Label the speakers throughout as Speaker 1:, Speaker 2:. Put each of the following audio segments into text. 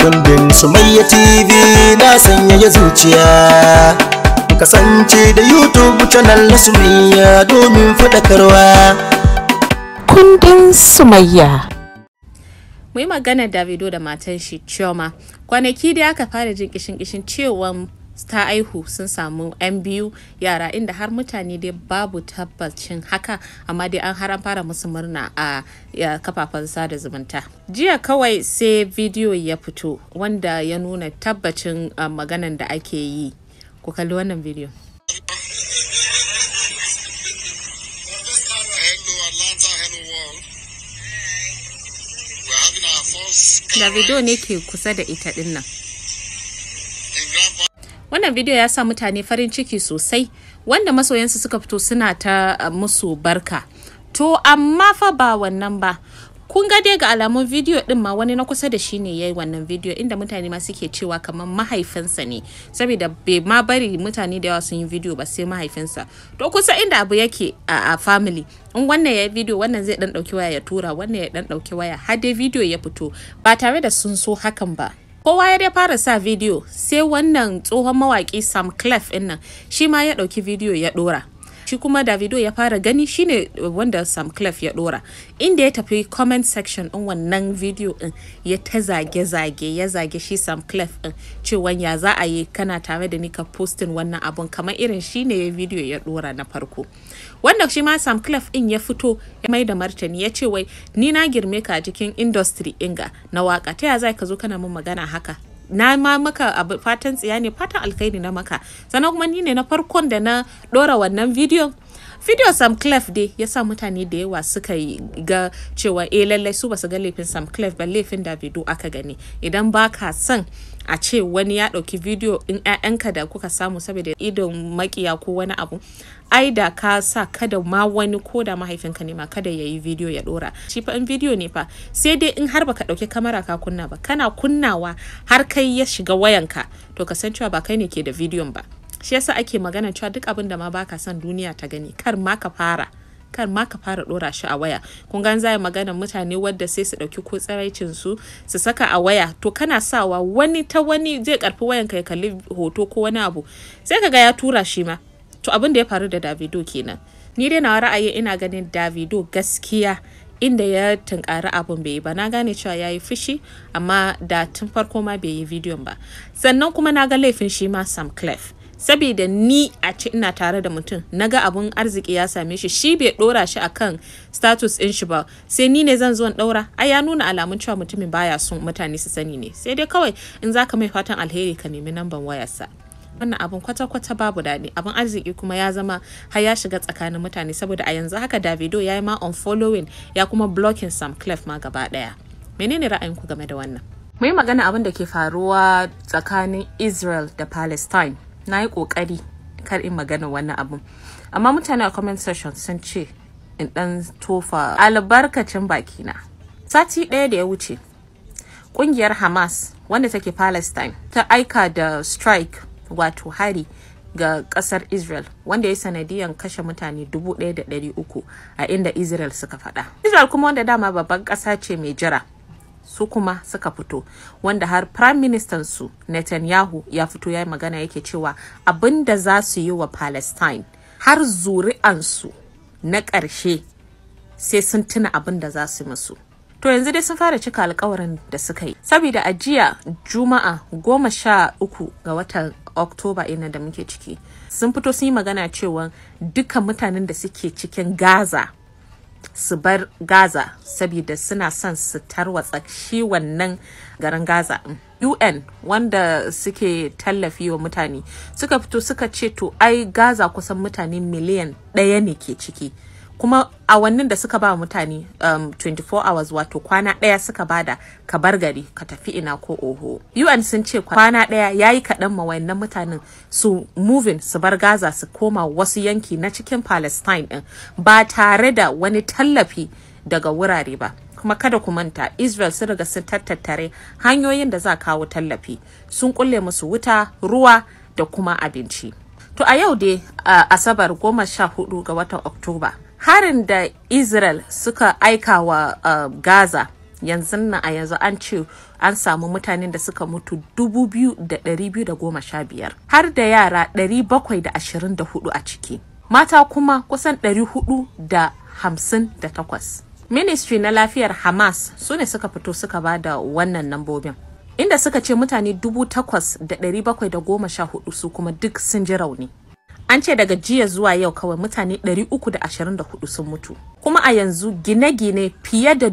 Speaker 1: kundin sumayya tv na sanyaya zuciya kasance da youtube channel na sumayya domin faɗakarwa
Speaker 2: kundin sumayya
Speaker 3: mu yi magana davido da matan shi chioma kwanaki da aka fara jin kishin kishin cewa ta aihu sun samu 'yan biyu yara inda har mutane dai babu tabbacin haka amma dai an har an fara musu murna a kafafen sada zumunta jiya kawai sai bidiyo ya fito wanda ya nuna tabbacin uh, maganan da ake yi ku kalli wannan bidiyo
Speaker 4: Hello, Atlanta. Hello, world. We're having our first
Speaker 3: davido ne ke kusa da ita dinnan
Speaker 4: in Grand
Speaker 3: wannan bidiyo ya sa mutane farin ciki sosai wanda masoyansu suka fito suna ta uh, musu barka to amma fa ba wannan ba kun ga dai ga alamun bidiyo din ma wani na kusa da shi ne yayi wannan bidiyo inda mutane ma suke cewa kamar mahaifinsa ne saboda bai ma bari mutane da yawa sun yi bidiyo ba sai mahaifinsa to kusa inda abu yake a, a family in wannan ya yi bidiyo wannan zai dan dauki waya ya tura wannan ya dan dauki waya har dai bidiyo ya fito ba tare da sun so hakan ba kowa ya dai fara sa bidiyo sai wannan tsohon mawaki sam clef din nan shi ma ya dauki bidiyo ya dora shi kuma davido ya fara gani shine wanda sam clef ya dora inda ya tafi comment section din wannan bidiyo din ya ta zage-zage ya zage shi sam clef din cewa ya za a yi kana tare da ni ka postin wannan abun kamar irin shine ya bidiyo ya dora na farko wanda shi ma sam clef din ya fito ya mai da martani ya ce wai ni na girme ka a cikin industry inga na waka ta ya za ka zo kana min magana haka na ma maka abu fatan tsiya ne fatan alkhairi na maka sannan kuma ni ne na farkon da na dora wannan bidiyon video sam clef dai ya sa mutane da yawa suka yi ga cewa eh lallai su basu ga laifin sam clef ba laifin davido aka gani idan baka son a ce wani ya ɗauki bidiyo in 'ya'yanka da kuka samu saboda idon makiya ko wani abu ai da ka sa kada ma wani ko da mahaifinka ne ma kada ya yi bidiyo ya ɗora shi fa in bidiyo ne fa sai dai in har baka ɗauki kamera ka kunna ba kana kunnawa har kai ya shiga wayanka to ka san cewa ba kai ne ke da bidiyon ba shi yasa ake magana cewa duk abin da ma baka son duniya ta gani kar ma ka fara kar ma ka fara dora shi a waya kun gan zai magana mutane wadda sai su dauki ko tsaraicin su su saka a waya to kana sawa wani ta wani zai karfi wayan ka ya kalli hoto ko wani abu sai kaga ya tura shi ma to abin da ya faru da Davido kenan ni dai na ra'ayi ina ganin Davido gaskiya inda ya tunkari abun bai yi ba na gane cewa ya yi fushi amma da tun farko ma bai yi bidiyon ba sannan kuma na ga laifin shi ma Sam Clef saboda ni a ce ina tare da mutum naga abun arziki ya same shi shi bai dora shi akan status din shi ba sai ni ne zan zo in daura ai ya nuna alamun cewa mutumin baya son mutane su sani ne sai dai kawai in zaka mai fatan alheri ka nemi namban wayarsa wannan abun kwata-kwata babu daɗi abun arziki kuma ya zama har ya shiga tsakanin mutane saboda a yanzu haka davido ya yi ma unfollowing ya kuma blocking sam clef ma gaba ɗaya menene ra'ayinku game da wannan mu yi magana abin da ke faruwa tsakanin israel da palestine na yi kokari kar in magana wannan abun amma mutane a comment section sun ce in dan tofa albarkacin bakina sati ɗaya da ya wuce ƙungiyar hamas wanda take palestine ta aika da strike wato hari ga kasar israel wanda ya sanadiyan kashe mutane 1,300 a inda israel suka faɗa israel kuma wanda dama babban ƙasa ce mai jira su kuma suka fito wanda har prime minister su Netanyahu ya fito ya yi magana yake cewa abin da za su yi wa Palestine har zuri'ansu na ƙarshe sai sun tuna abin da za su musu. To yanzu dai sun fara cika alkawarin da suka yi. Saboda a jiya Juma'a goma sha uku ga watan Oktoba ina da muke ciki. Sun fito sun yi magana cewa duka mutanen da suke cikin Gaza su bar Gaza saboda suna son su tarwatsa shi wannan garin Gaza. UN wanda suke tallafi wa mutane suka fito suka ce to ai Gaza kusan mutane miliyan ɗaya ne ke ciki. kuma awannin da suka ba mutane um, 24 hours wato kwana ɗaya suka bada ka bar gari ka tafi ina ko oho UN sun ce kwana ɗaya ya yi kaɗan ma wayannan mutanen su moving su bar Gaza su koma wasu yanki na cikin Palestine ɗin ba tare da wani tallafi daga wurare ba kuma kada ku manta Israel sun riga sun tattare hanyoyin da za kawo tallafi sun kulle musu wuta ruwa da kuma abinci to a yau dai uh, asabar goma sha hudu ga watan oktoba harin da israel suka aika wa uh, gaza yanzu nan a yanzu an ce an samu mutanen da suka mutu 2,215 har da yara 724 a ciki mata kuma kusan 458 ministry na lafiyar hamas su ne suka fito suka ba da wannan nambobin inda suka ce mutane 8,714 su kuma duk sun ji rauni an ce daga jiya zuwa yau kawai mutane 324 sun mutu kuma a yanzu gine-gine fiye da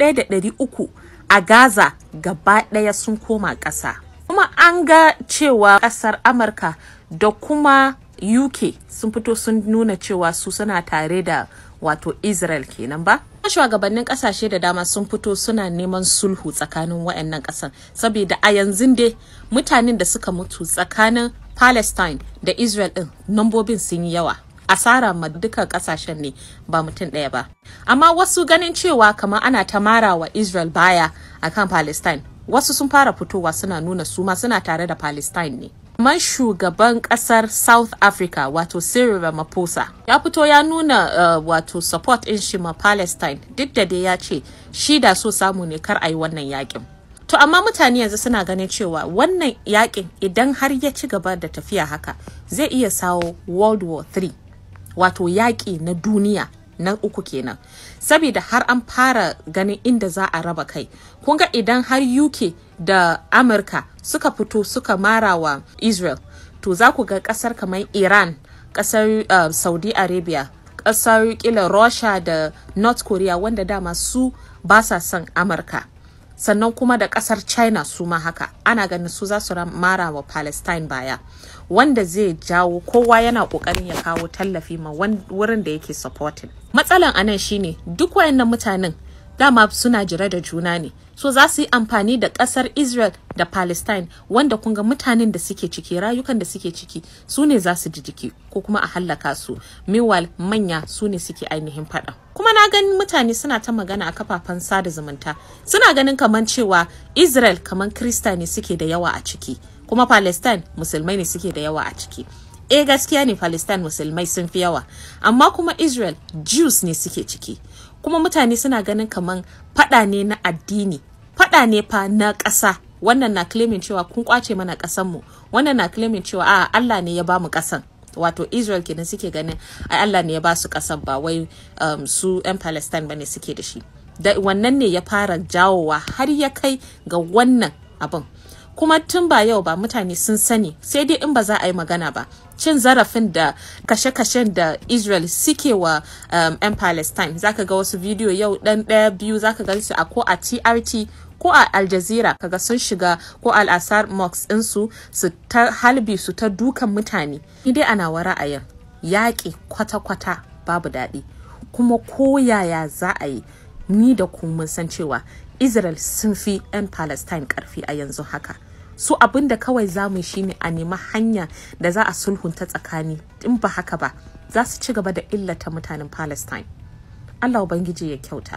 Speaker 3: 1,300 a gaza gaba ɗaya sun koma ƙasa kuma an ga cewa ƙasar amurka da kuma uk sun fito sun nuna cewa su suna tare da wato israel kenan ba shugabannin kasashe da dama sun fito suna neman sulhu tsakanin wayannan kasan saboda a yanzu dai mutanen da suka mutu tsakanin palestine da israel din nambobin sun yi yawa asara ma duka kasashen ne ba mutum ɗaya ba amma wasu ganin cewa kamar ana ta mara wa israel baya akan palestine wasu sun fara fitowa suna nuna su ma suna tare da palestine ne man shugaban kasar south africa wato cyril ramaphosa ya fito ya nuna uh, wato support in shi ma palestine duk da dai ya ce shi da so samu ne kar a yi wannan yakin to amma mutane yanzu suna ganin cewa wannan yakin idan har ya ci gaba da tafiya haka zai iya sawo world war 3 wato yaƙi na duniya na uku kenan saboda har an fara ganin inda za a raba kai kun ga idan har uk da amurka suka fito suka mara wa israel to za ku ga kasar kamar iran kasar uh, saudi arabia kasar kila russia da north korea wanda dama su ba sa son amurka sannan kuma da kasar china su ma haka ana ganin su za su mara wa palestine baya wanda zai jawo kowa yana kokarin ya kawo tallafi ma wurin da yake supporting matsalan anan shine duk wayannan mutanen dama suna jira da juna ne so za su yi amfani da kasar israel da palestine wanda kunga mutanen da suke ciki rayukan da suke ciki su ne za su ji jiki ko kuma a hallaka su meanwhile manya su ne suke ainihin fada kuma na ganin mutane suna ta magana a kafafen sada zumunta suna ganin kamar cewa israel kamar krista ne suke da yawa a ciki kuma palestine musulmai ne suke da yawa a ciki eh gaskiya ne palestine musulmai sun fi yawa amma kuma israel jews ne suke ciki kuma mutane suna ganin kaman fada ne na addini fada ne fa na ƙasa wannan na claiming cewa kun kwace mana ƙasanmu wannan na claiming cewa a Allah ne ya bamu ƙasan wato Israel kenan suke ganin ai Allah ne ya ba su ƙasan ba wai um, su 'yan Palestine bane suke da shi da wannan ne ya fara jawowa har ya kai ga wannan abin kuma tun ba yau ba mutane sun sani sai dai in ba za a yi magana ba cin zarafin da kashe-kashen da israel suke wa um, 'yan palestine zaka ga wasu bidiyo yau dan daya biyu zaka gan su a ko a trt ko a al jazeera kaga sun shiga ko al asar mox ɗinsu su ta halbi su ta dukan mutane dai ana wa ra'ayin yaƙi kwata-kwata babu daɗi kuma ko yaya za a yi ni da ku mun san cewa Israel sun fi 'yan Palestine karfi a yanzu haka. Su abin da kawai za mu shi ne a nemi hanya da za a sulhunta tsakani in ba haka ba za su ci gaba da illata mutanen Palestine. Allah Ubangiji ya kyauta.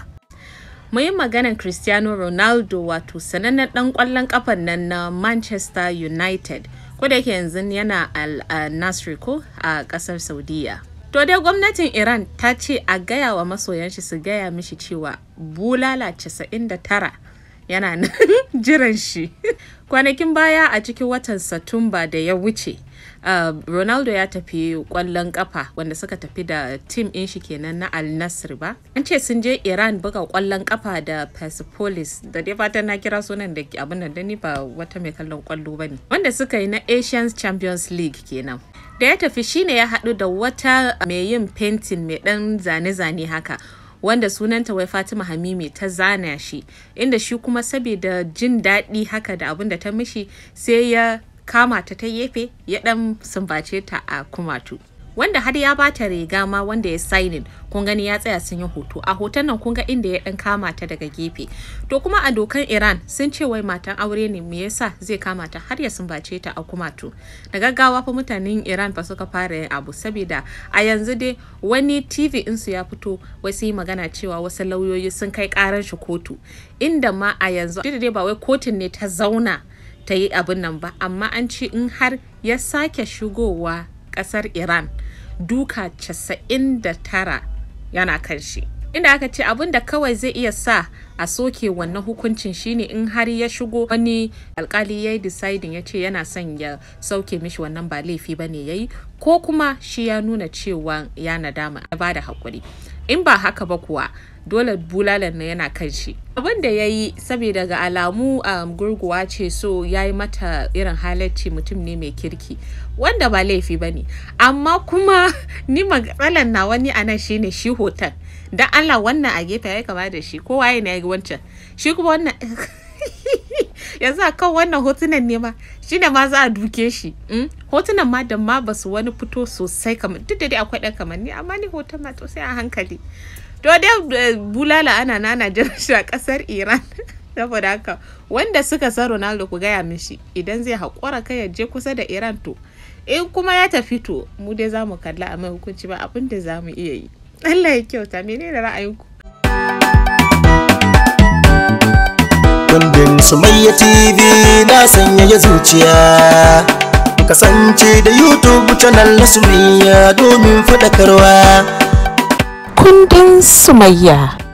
Speaker 3: Mu yi maganar Cristiano Ronaldo wato sanannen ɗan ƙwallon ƙafan nan na Manchester United. Ko da yake yanzu yana al Nasri ko a ƙasar Saudiya. To dai gwamnatin Iran ta ce a gaya wa masoyan shi su gaya mishi cewa bulala 99 yana nan jiran shi. Kwanakin baya a cikin watan Satumba da ya wuce, uh, Ronaldo ya tafi kwallon kafa wanda suka tafi da tim in shi kenan na Al Nassr ba. An ce sun je Iran buga kwallon kafa da Persepolis da dai fatan na kira sunan da abin da ni ba wata mai kallon kwallo ba ne. Wanda suka yi na Asian Champions League kenan. da ya tafi shine ya haɗu da wata mai yin fentin mai ɗan zane-zane haka wanda sunanta wai Fatima Hamimi ta zana shi inda shi kuma saboda jin daɗi haka da abin da ta mishi sai ya kama ta ta yefe ya ɗan sumbace ta a kumatu wanda har ya bata riga ma wanda ya signing kun gani ya tsaya sun yi hoto a hoton nan kun ga inda ya dan kama ta daga gefe to kuma a dokan Iran sun ce wai matan aure ne me yasa zai kama ta har ya sumbace ta a kumatu da gaggawa fa mutanen Iran fa suka fara yin abu saboda a yanzu dai wani TV su ya fito wai su yi magana cewa wasu lauyoyi sun kai karar shi kotu inda ma a yanzu dai ba wai kotun ne ta zauna ta yi abin nan ba amma an ce in har ya sake shigowa kasar Iran duka 99 yana kan shi inda aka ce abin da kawai zai iya sa a soke wannan hukuncin shine in har ya shigo wani alkali ya yi deciding ya ce yana son ya sauke mishi wannan ba laifi ba ne ya yi ko kuma shi ya nuna cewa ya nadama ya ba da haƙuri in ba haka ba kuwa dole bulalan na yana kan shi abin da ya yi saboda ga alamu um, gurguwa ce so ya yi mata irin halarci mutum ne mai kirki wanda ba laifi ba ne amma kuma ni matsalan na wani a nan shine shi hoton dan Allah wannan a gefe ya kama da shi kowa ya yi wancan shi kuma wannan yanzu a kan wannan hotunan ne ma shi ne ma za a duke shi hotunan ma da ma ba su wani fito sosai kamar duk da dai akwai ɗan kamar ni amma ni hoton ma to sai a hankali to dai bulala ana nana jiran shi a ƙasar iran saboda haka wanda suka san ronaldo ku gaya mishi idan zai haƙura kai ya je kusa da iran to in kuma ya tafi to mu dai za mu kalla a mai hukunci ba abin da za mu iya yi allah ya kyauta menene ra'ayinku
Speaker 1: kundin sumayya tv na sanyaya zuciya kasance da youtube channel na sumayya domin faɗakarwa
Speaker 2: kundin sumayya